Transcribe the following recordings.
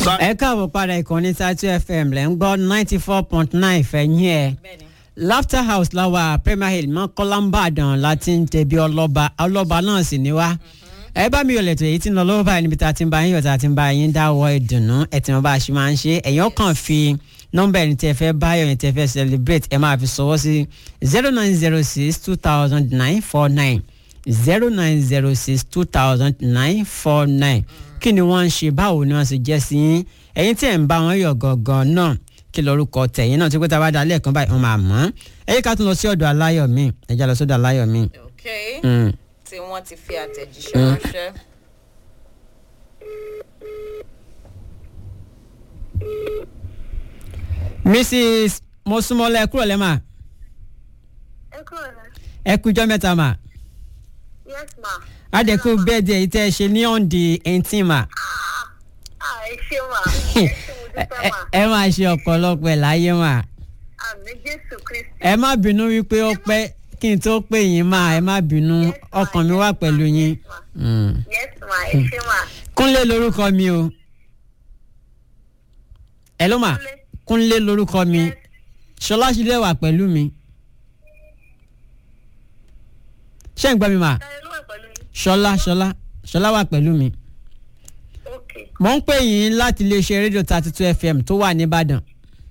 ẹ káàbọ̀ padà ìkànnì tatu fm lẹ́ ń gbọ́ ninety four point nine fẹ̀yìn ẹ̀ laughter house láwa premier hill mọ́ kọ́lámbàdàn láti ń tẹ̀bi ọlọ́ba ọlọ́ba náà sì ní wá ẹ bá mi yọ̀lẹ̀ tó èyí tí ń lọ lọ́wọ́ báyìí níbi tá a ti ń bá yín yọ̀ tá a ti ń bá yín dáwọ́ ìdùnnú ẹ̀ tí wọ́n bá a ṣe máa ń ṣe ẹ̀yàn kàn fi nọ́mbà ẹni tẹ́ fẹ́ báyọ̀ ẹni tẹ́ fẹ́ celebrate ẹ máa fi sọwọ́ sí zero nine zero six two thousand nine four nine zero nine zero six two thousand nine four nine kí ni wọ́n ń ṣe báwo ni wọ́n ṣe jẹ́ sí yín ẹ̀yin tí ẹ̀ ń bá wọn yọ̀ gangan náà kí lorúkọ tẹ̀yìn náà tí pé tá a bá dalẹ̀ kan báyìí wọ́n máa mọ̀ ọ́n ẹ̀yìn ká tún lọ sí ọ̀dọ̀ aláyọ̀ mi ẹ̀já lọ sọ́dọ̀ aláyọ̀ mi. ok Mm. tí wọ́n ti fi àtẹ̀jíṣẹ́ ránṣẹ́. mrs mosúnmọ́lá ẹ kúrò lẹ́mà ẹ kúrò náà. ẹ kújọ́ mẹ́ta mà yes ma. adẹ́kù bẹ́ẹ̀dì èyí tẹ́ ẹ ṣe ní on the eighteen mà ah ẹ ṣe ma ẹ ṣe mo dúpẹ́ ẹ ma ẹ máa ṣe ọ̀pọ̀lọpọ̀ ẹ̀ láyé mà àmì jésù kristi. ẹ má bínú wípé ó pẹ́ kí n tó pè yín mà ẹ má bínú ọkàn mi wà pẹ̀lú yín. Mm. yes ma ẹ ṣe ma. kúnlé lorúkọ mi o ẹ ló mà Kúnlé. kúnlé lorúkọ mi ṣọlá ṣílẹ wà pẹ̀lú mi ṣé ń gbọ́ mi mà ẹ ló wà pẹ̀lú yín. ṣọlá ṣọlá ṣọlá wà pẹ̀lú mi ok mo ń pè yín láti iléeṣẹ́ rédíò thirty two fm tó wà nìbàdàn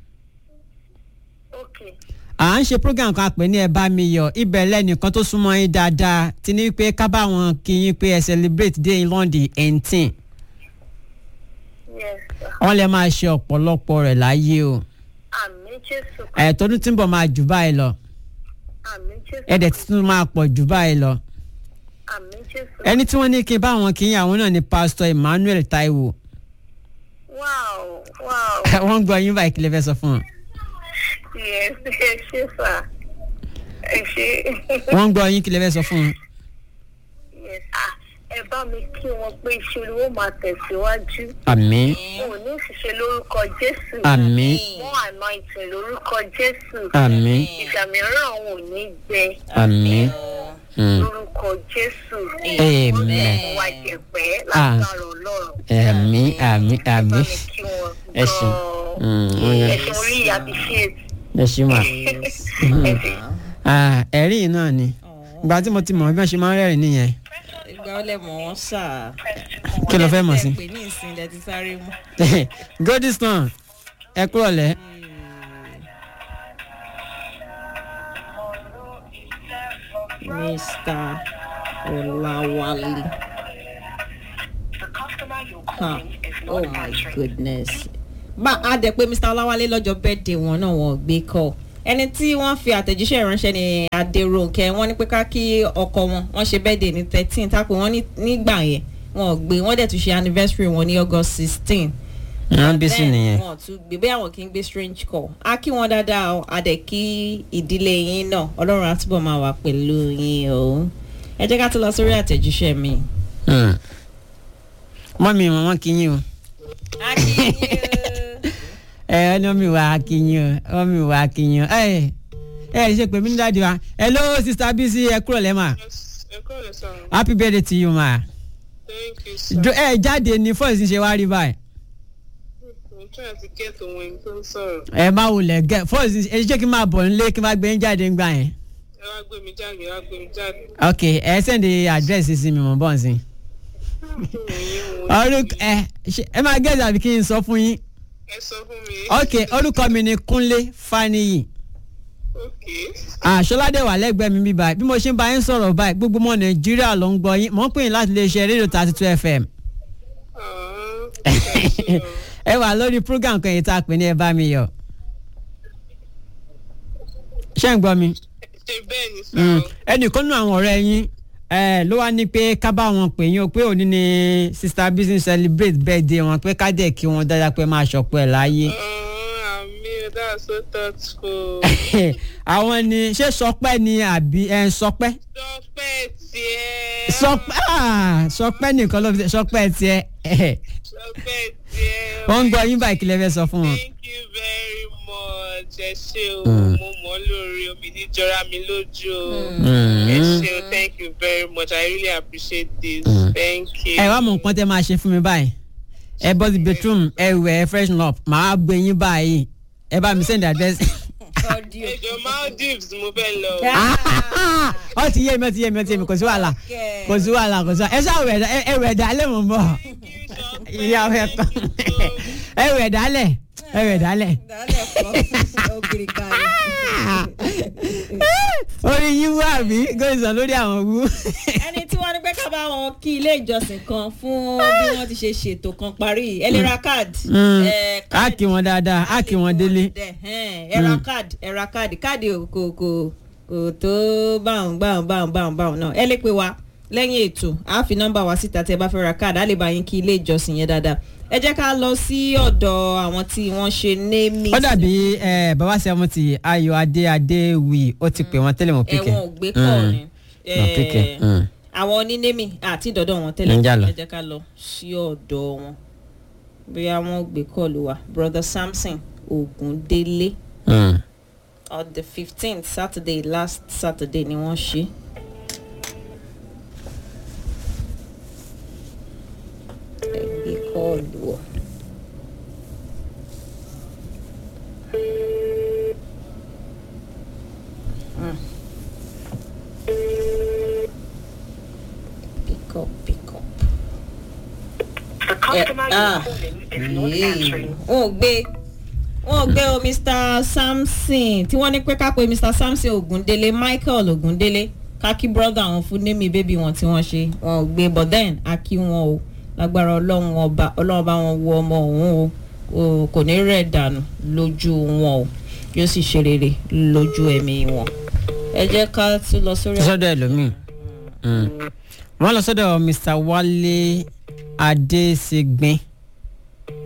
ok à ń ṣe program kan pè ní ẹ bá mi yọ ibẹ̀ lẹ́nìkan tó súnmọ́ yín dáadáa ti ní pé ká bá wọn kí yín pé ẹ celebrate day in london eighteen yes sir. wọ́n lè máa ṣe ọ̀pọ̀lọpọ̀ rẹ̀ láyé o àmì jésù ẹ̀ tọdún tí ń bọ̀ máa jù báyìí lọ àmì jésù ẹ̀dẹ̀ tí tún máa pọ̀ jù báyìí lọ àmì jésù. ẹni tí wọ́n ní kí n bá wọn kí yín àwọn náà ni pastor emmanuel taiwo wow wow wọ́n ń gbọ́ yín báyìí kí lè fẹ́ sọ fún wọn yes ẹ ṣe sà ẹ ṣe. wọ́n ń gbọ́ yín kí lè fẹ́ sọ fún wọn. yes ah ẹ bá mi kí wọn pé iṣẹ́ olówó máa tẹ̀síwájú. àmín wọn ò ní ṣiṣẹ́ lórúkọ jésù. àmín wọn anointing lórúkọ jésù. àmín ìfàmìíràn wọn ò ní gbẹ àmín Mm. lórúkọ jésù. Amen. wọ́n lè wá jẹ̀pẹ́ lágbára ọlọ́run. àmín àmín bá àmín mi kí wọn Ẹ ṣeun. Mm, ó gan-an. yẹ. ẹ ṣe orí appreciate. ẹ ṣí mà ẹ ṣe. Ah, ẹ̀rí yìí náà ni ìgbà tí mo ti mọ̀ bí wọ́n ṣe máa ń rẹ́rìn nìyẹn ìgbà ó lẹ̀ mọ̀ wọ́n sà. kí ló fẹ́ mọ̀ sí. pè ní ìsìn ilẹ̀ ti sáré mú. godiston ẹ kúrò lẹ́ mr ọ̀làwálé. Huh. oh my goodness. bá a dẹ̀ pé mr ọláwálé lọ́jọ́ bẹ́ẹ̀dẹ̀ wọn náà wọ́n gbé kọ́ ẹni tí wọ́n fi àtẹ̀jíṣẹ́ ránṣẹ́ ní adéròǹkẹ́ wọ́n ní pé ká kí ọkọ wọn wọ́n ṣe bẹ́ẹ̀dẹ̀ ní thirteen tá pé wọ́n ní nígbà yẹn wọ́n gbé wọ́n dẹ̀ tún ṣe anniversary wọn ní august sixteen wọ́n bí sí nìyẹn wọn tún gbé bẹ́ẹ̀ àwọn kì í gbé strange call á kí wọn dáadáa o a dẹ̀ kí ìdílé yín náà ọlọ́run á túbọ̀ máa wà pẹ̀lú yín o ẹ jẹ́ ká tó lọ sórí àtẹ̀jíṣẹ́ mi. Mm. mọ́mí wọn wọ́n kí yín o a kí yín ẹ ẹ ní mọ́mí wa kí yín o mọ́mí wa kí yín o ẹ ẹ ṣe pé mí ní dáàdi wa hello sister bisi ẹ kúrò lẹ́ mà ẹ kọ́ lè sọ happy birthday to you ma thank you sir. Jo- ẹ jáde ní fọ́ọ̀sì ṣe wá rí báyìí i'm trying to get ohun ẹni tó ń sọ̀rọ̀ ẹ má wulẹ̀ gẹ fọ́ọ̀sì ẹ ṣé kí n máa bọ̀ nílé kí n máa gbé yín jáde ńgbà yẹn ẹ wá gbé mi jáde ẹ wá gbé mi jáde. ok ẹ sẹ́ndì àdírẹ́sì sí mi mọ̀ bọ́ọ̀ sí i. orúkọ ẹ ṣe ẹ máa gẹ́gẹ́ àbí kí n sọ fún yín ẹ sọ fún mi. ok orúkọ mi ni kúnlé faniyi ok àṣọládé wà lẹ́gbẹ̀ẹ́ mi bíbá bí mo ṣe ń bá yín sọ̀rọ̀ báyìí gbogbo ọmọ nàìjíríà ló ń gbọ́ yín mò ń pè yín láti lè ṣe rédíò thirty two fm Ah, ẹ ṣe o. ẹ wà lórí program kan yìí tá a pè ní ẹ bá mi yọ ṣé ń gbọ́ mi ṣe bẹ́ẹ̀ ni sọ. Mm. ẹnìkan nínú àwọn ọ̀rẹ́ yín ẹ ló wá ní pé ká bá wọn pè yín o pé òní ni sister business celebrate birthday wọn pé ká dẹ̀ kí wọn dáadáa pé máa ṣọ̀pọ̀ ẹ̀ láyé. Oh, àmì that's so thoughtful. àwọn ni ṣé sọpẹ́ ni àbí ẹ sọpẹ́ sọpẹ́ tiẹ̀. sọpẹ́ ah, sọpẹ́ nìkan ló fi ṣe sọpẹ́ tiẹ̀ sọpẹ́ tiẹ̀. wọ́n ń gbọ́ yín báyìí kí lẹ fẹ́ sọ fún wọn. thank you very much ẹ ṣe o Mm. mo mọ̀ ọ́ lórí omi ní jọra mi lójú o. Mm. ẹ ṣe o thank you very much i really appreciate this Mm. thank you. ẹ wá mọ nǹkan tẹ máa ṣe fún mi báyìí ẹ bọ́ sí bedroom ẹ wẹ̀ ẹ freshen up màá gbé yín báyìí ẹ bá mi send address. audio. ẹjọ maldives mo fẹ́ lọ. ọ ti yé mi ọ ti yé mi ọ ti yé mi kò sí wàhálà kò sí wàhálà kò sí wàhálà ẹ ṣáà wẹ̀ ẹ ẹ wẹ̀ dálẹ̀ mọ̀ bọ̀ ìyá ẹ kọ́ ẹ wẹ̀ dálẹ̀ ẹ wẹ̀ dálẹ̀. dálẹ̀ kọ́ ògiri kalẹ̀. orí yín wú àbí gòsàn lórí àwọn wú. ẹni tí wọ́n ní pé ká bá wọn kí ilé ìjọsìn kan fún bí wọ́n ti ṣe ṣètò kan parí ẹ lè ra káàdì. ẹ, á kí wọn dáadáa á kí wọn délé. Ẹhẹ́n, ẹ ra káàdì ẹ ra káàdì káàdì kò kò kò tó báwọn báwọn báwọn báwọn báwọn náà ẹ lè pe wa lẹ́yìn ètò a fi nọ́mbà wa síta tí ẹ bá fẹ́ ra káàdì á lè bá yín kí ilé ìjọsìn yẹn dáadáa ẹ jẹ́ ká lọ sí ọ̀dọ̀ àwọn tí wọ́n ṣe némi. ó dàbí ẹ, bàbá sẹ́wọ́ntì ayọ̀ adé adé wì ó ti pè wọ́n tẹ́lẹ̀ mọ́ píkẹ́. ẹ̀wọ̀n ò gbé kọ́ ni. Wọ́n píkẹ́. Eh, Mm. àwọn onínémi àti ìdọ̀dọ̀ wọn tẹ́lẹ̀ Ń jà lọ. ẹ jẹ́ ká lọ sí ọ̀dọ̀ wọn bóyá wọ́n gbé kọ́ọ̀lù wa brother samson ogundele Mm. on the fifteenth saturday last saturday ni wọ́n ṣe. ẹ gbé kọ́ọ̀lù wọ̀. Mm. Pick up, pick up. The customer ah. you're calling is not answering. wọn ò gbé wọn ò gbé o mr samson tí wọ́n ní pé ká pe mr samson ogundele michael ogundele ká kí brother àwọn fún némi bébí wọn tí wọ́n ṣe wọn ò gbé but then a kí wọn o lágbára ọlọ́run ọba ọlọ́run bá wọn wo ọmọ òun o o kò ní rẹ̀ dànù lójú wọn o yóò sì ṣe rere lójú ẹ̀mí wọn ẹ jẹ́ ká tún lọ sórí. sọ́dọ̀ ẹlòmíì Mm. wọ́n lọ sọ́dọ̀ mr wálé adéṣègbè